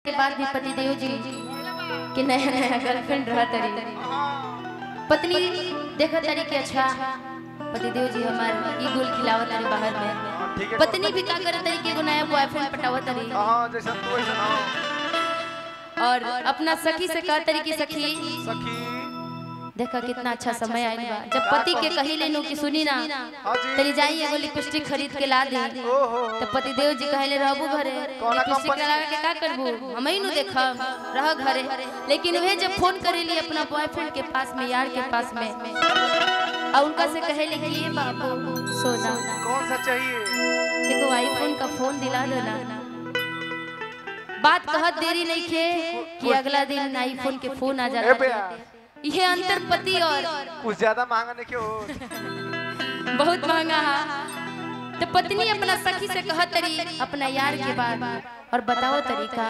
के बाद भी पतिदेव जी के नया नया गर्लफ्रेंड रह तरी पत्नी देखा तरी के अच्छा पतिदेव जी हमार ई गुल खिलावत तरी बाहर में ठीक है पत्नी भी का करत तरी के एगो नया बॉयफ्रेंड पटावत तरी हाँ जैसे तू वैसे हाँ और अपना सखी से कह तरी की सखी सखी देखा कितना अच्छा समय आइल बा जब पति के कही लेनु कि सुनी ना हाँ जी तरी जाई एगो लिपस्टिक खरीद के ला दे ओहो तो पतिदेव जी कहले रहबू घरे कौना लिपस्टिक कंपनी? लगा के का करबू हम ही नु देखब रह घरे लेकिन वे जब फोन करेली अपना बॉयफ्रेंड के पास में यार के पास में और उनका से कहले कि ये बाबू सोना कौन सा चाहिए एगो आईफोन का फोन दिला दो ना बात कहत देरी नहीं खे कि अगला दिन आईफोन के फोन आ ए जाता बेया ये अंतर पति और कुछ ज्यादा महंगा नहीं क्यों बहुत महंगा है तो पत्नी अपना सखी से कहत तरी अपना यार के बाद और बताओ तरीका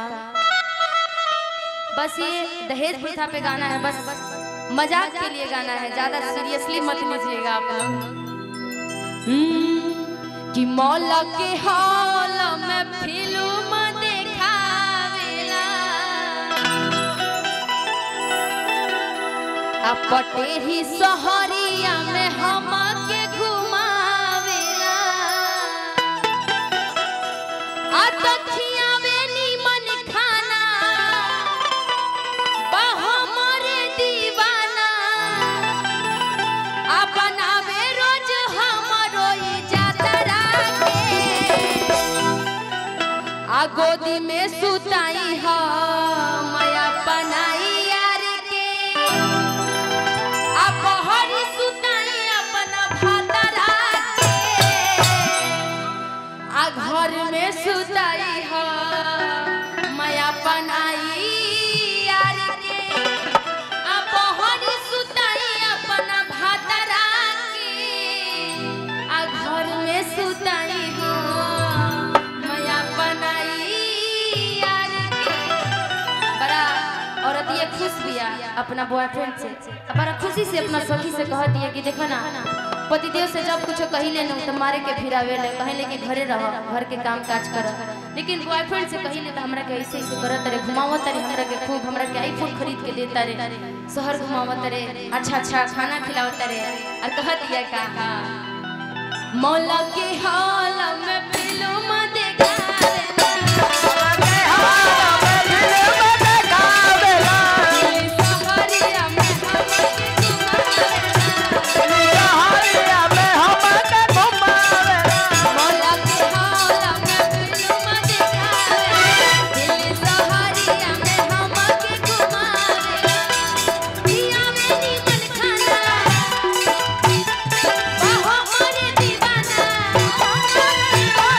बस ये दहेज प्रथा पे गाना है बस मजाक के लिए गाना है ज्यादा सीरियसली मत लीजिएगा आप लोग हम्म, कि मौला के हॉल में फिल्म देखावेला आ पटेही सहरिया में हमके घुमावेला आ तखियावे नीमन खाना बा हमरे दीवाना आ बनावे रोज हमरो इजातरा के आ गोदी में सुताई ह माया बनाई यार के आ बहरी सुताई अपना भातरा के आ घर में सुताई ह माया बनाई यार के आ बहरी सुताई अपना भातरा के आ घर में सुताई ह माया बनाई यार के बड़ा औरत ये खुश बिया अपना बॉयफ्रेंड से आ बड़ा खुशी से अपना सखी से कहत है कि देखो ना पतिदेव से जब कुछ कही ले तो मारे के फिरावे ले कहे ले कि घरे रह घर के काम काज कर लेकिन बॉयफ्रेंड से कही ले तो हमरा के ऐसे ऐसे करत रे घुमावत रे हमरा के खूब हमरा के आईफोन खरीद के देता रे शहर घुमावत रे अच्छा अच्छा खाना खिलावत रे और कहत है का मौला के हाल में फिल्म देखावे सहरिया में हमके घुमावेला मौला के हाल में फिल्म देखावे दिल सहरिया में हमके घुमावेला पिया में नीमन खाना बा हमरे दीवाना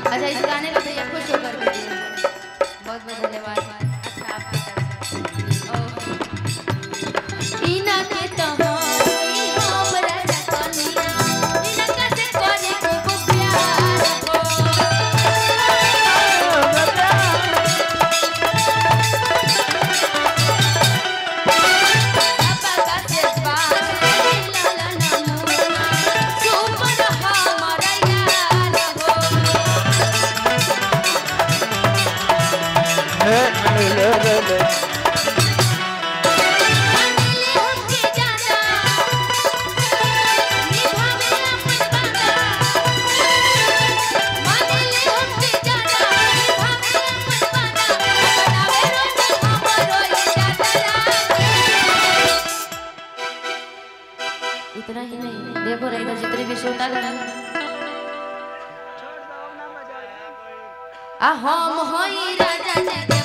अच्छा इस गाने में भैया खुश होकर के दिए बहुत बहुत धन्यवाद अच्छा आपकी तरफ से ओह। इना के तहाई हमरा जकनिया इना कैसे करे खूब प्यार हो सबका से बात लाला नमूना सुपर हमरा यार हो मानिले हमके जाना निभावे अपन वादा मानिले हमके जाना निभावे अपन वादा बनावे रोज हमरो इजाजत इतना ही नहीं देखो रही जितने भी श्रोता गण आ हम होई राजा जग